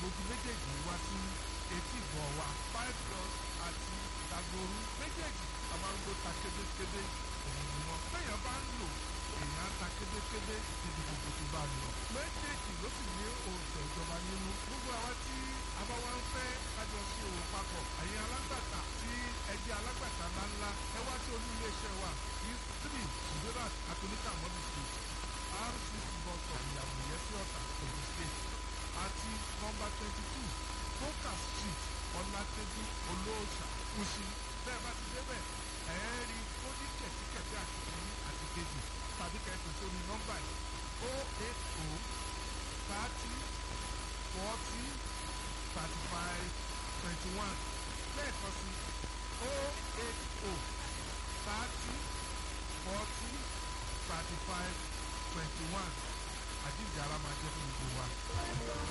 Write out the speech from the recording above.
àgbójú méjèèjì wá sí etí ìgbọ̀n wa five plus àti ìdàgbòrú méjèèjì àmàlùkò ta kébékébé òun ni wọn bẹ́yàn bá ń lò èèyàn ta kébékébé níbi gbogbo tó bá lọ méjèèjì ló sì ní oògùn ìjọba nínú gbogbo àwa tí abáwá ń fẹ́ kájọ sí òwò papọ̀ àyè alágbàtà tí ẹjẹ́ alágbàtà ńláńlá ẹ wá sí olú iléeṣẹ́ wa ní three suberat atolika mọ́bí street rcc bus stop ìyàwó yẹsí ọ̀tà ogun state àti nọmba twenty two focus street ọ̀làtẹ́jú olóòṣà kùsì bẹ́ẹ̀ bá ti débẹ̀ ẹ̀ rí kódì kẹ̀tíkẹ̀tí àti kìíní àti kejì tàbí kẹ̀tì sórí nọ́mbà yìí o eight o thirty forty thirty five twenty one lẹ́ẹ̀kan sí o eight o thirty forty thirty five twenty one àjíǹde ara máa jẹ́ fún gbogbo wa.